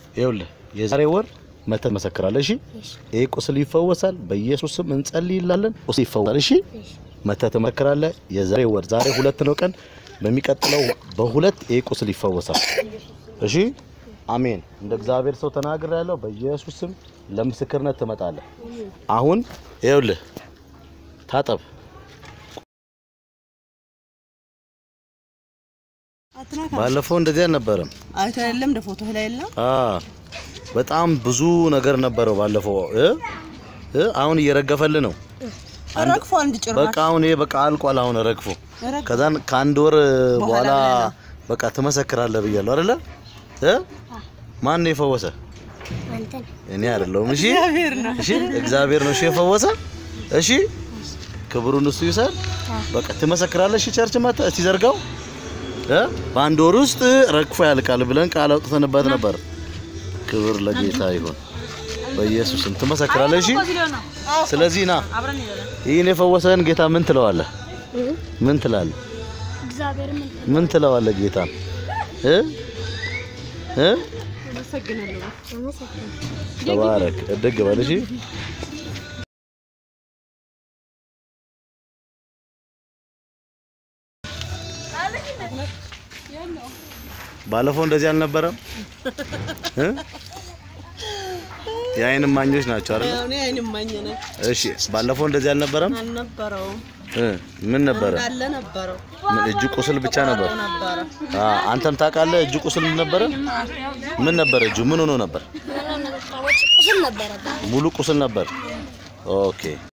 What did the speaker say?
ይኸውልህ የዛሬ ወር መተህ ትመሰክራለህ። እሺ ይሄ ቁስል ይፈወሳል። በኢየሱስ ስም እንጸልይላለን። ቁስል ይፈወሳል። እሺ መተህ ትመሰክራለህ። የዛሬ ወር ዛሬ ሁለት ነው ቀን፣ በሚቀጥለው በሁለት ይሄ ቁስል ይፈወሳል። እሺ አሜን። እንደ እግዚአብሔር ሰው ተናግር ያለው በኢየሱስ ስም ለምስክርነት ትመጣለህ። አሁን ይኸውልህ ታጠብ። ባለፈው እንደዚህ አልነበረም። አይቶ የለም እንደ ፎቶ ላይ የለም። አ በጣም ብዙ ነገር ነበረው ባለፈው እ እ አሁን እየረገፈልህ ነው። ረግፎ አንድ ጭራሽ በቃ አሁን ይሄ በቃ አልቋል። አሁን ረግፎ ረግፎ። ከዛን ከአንድ ወር በኋላ በኋላ በቃ ትመሰክራለህ ብያለሁ አይደለ? እ ማን ነው የፈወሰ? እኔ አይደለሁም። እሺ እሺ፣ እግዚአብሔር ነው እሺ የፈወሰ። እሺ ክብሩን እሱ ይውሰድ። በቃ ትመሰክራለህ። እሺ ቸርች መጣ እስቲ ዘርጋው እ በአንድ ወር ውስጥ ረግፎ ያልቃል ብለን ቃል አውጥተንበት ነበር። ክብር ለጌታ ይሁን። በኢየሱስም ትመሰክራለህ። እሺ ስለዚህ ና ይህን የፈወሰህን ጌታ ምን ትለዋለህ? ምን ትላለህ? ምን ትለዋለህ ጌታ እ እ ተባረክ እድግ በል እሺ። ባለፈው እንደዚህ አልነበረም እ የዓይን እማኞች ናቸው አይደል? እኔ አይን ማኝ ነኝ። እሺ ባለፈው እንደዚህ አልነበረም አልነበረውም እ ምን ነበረ? አለ ነበረው ምን እጅ ቁስል ብቻ ነበር? ነበረ አ አንተም ታውቃለህ እጅ ቁስል ምን ነበረ? ምን ነበረ? እጁ ምን ሆኖ ነበር? ቁስል ነበረበት። ሙሉ ቁስል ነበር። ኦኬ